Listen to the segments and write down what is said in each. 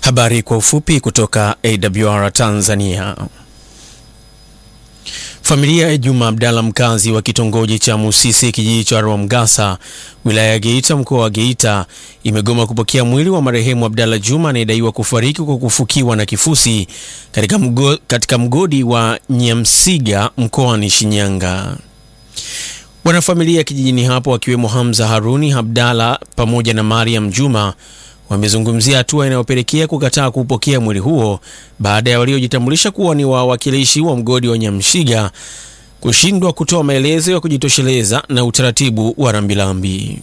Habari kwa ufupi kutoka AWR Tanzania. Familia ya Juma Abdalla mkazi wa kitongoji cha Musisi kijiji cha Rwamgasa wilaya ya Geita mkoa wa Geita imegoma kupokea mwili wa marehemu Abdalla Juma anayedaiwa kufariki kwa kufukiwa na kifusi katika, mgo, katika mgodi wa Nyamsiga mkoani Shinyanga. Wanafamilia kijijini hapo wakiwemo Hamza Haruni Abdalla pamoja na Mariam Juma wamezungumzia hatua inayopelekea kukataa kupokea mwili huo baada ya waliojitambulisha kuwa ni wawakilishi wa mgodi wa Nyamshiga kushindwa kutoa maelezo ya kujitosheleza na utaratibu wa rambirambi.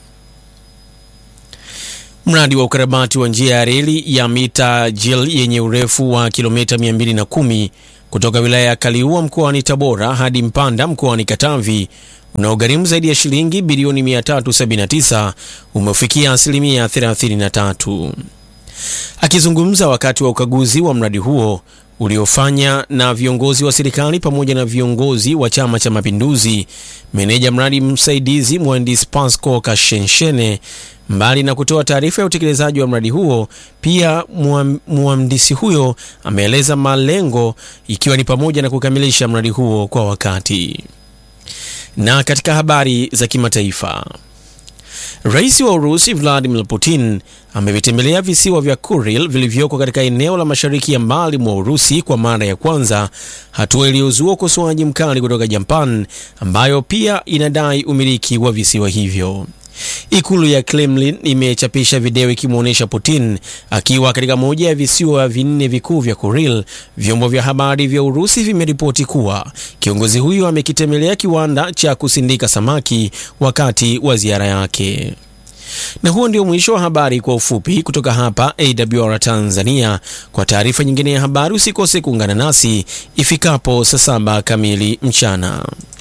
Mradi wa ukarabati wa njia ya reli ya mita jil yenye urefu wa kilomita 210 kutoka wilaya ya Kaliua mkoani Tabora hadi Mpanda mkoani Katavi unaogharimu zaidi ya shilingi bilioni 379 umefikia asilimia 33. Akizungumza wakati wa ukaguzi wa mradi huo uliofanya na viongozi wa serikali pamoja na viongozi wa Chama cha Mapinduzi, meneja mradi msaidizi mhandisi Pasco Kashenshene, mbali na kutoa taarifa ya utekelezaji wa mradi huo, pia mhandisi huyo ameeleza malengo ikiwa ni pamoja na kukamilisha mradi huo kwa wakati. Na katika habari za kimataifa, Rais wa Urusi Vladimir Putin amevitembelea visiwa vya Kuril vilivyoko katika eneo la mashariki ya mbali mwa Urusi kwa mara ya kwanza, hatua iliyozua ukosoaji mkali kutoka Japan ambayo pia inadai umiliki wa visiwa hivyo. Ikulu ya Kremlin imechapisha video ikimwonyesha Putin akiwa katika moja ya visiwa vinne vikuu vya Kuril. Vyombo vya habari vya Urusi vimeripoti kuwa kiongozi huyo amekitembelea kiwanda cha kusindika samaki wakati wa ziara yake. Na huo ndio mwisho wa habari kwa ufupi kutoka hapa AWR Tanzania. Kwa taarifa nyingine ya habari usikose kuungana nasi ifikapo saa saba kamili mchana.